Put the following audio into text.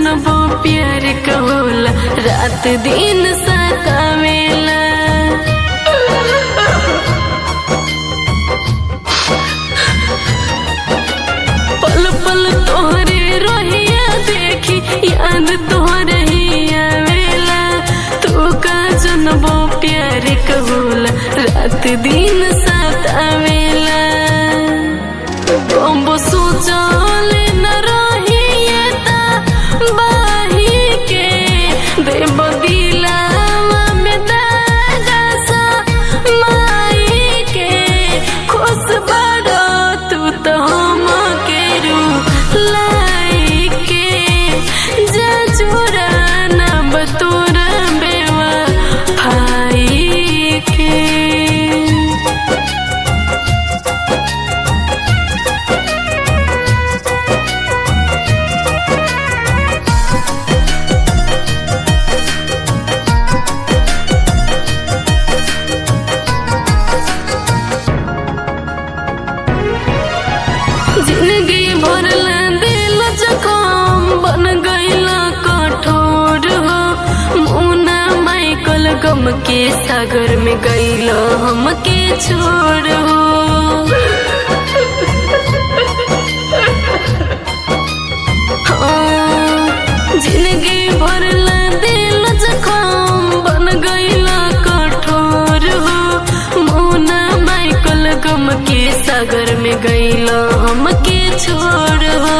जनबो प्यार कहोला रात दिन सतावेला पल पल तोहरे रोहिया देखी याद तोहरे ही आवेला तू का जनबो प्यार कहोला रात दिन सतावेला बम्बो सोचले न रहिए ता बाही के देव दिलावा में दागा सा माई के खुश बड़ो तू तो हम के रू लाई के जा चोरा न बतोरा बेवा भाई के जिंदगी भरला दिल जखम बन गईला कठोर हो मुना माइकल गम के सागर में गईला हमके छोड़ हो हाँ, जिंदगी भरला दिल जखम बन गईला कठोर हो मुना माइकल गम के सागर में गईला हमके छोड़ हो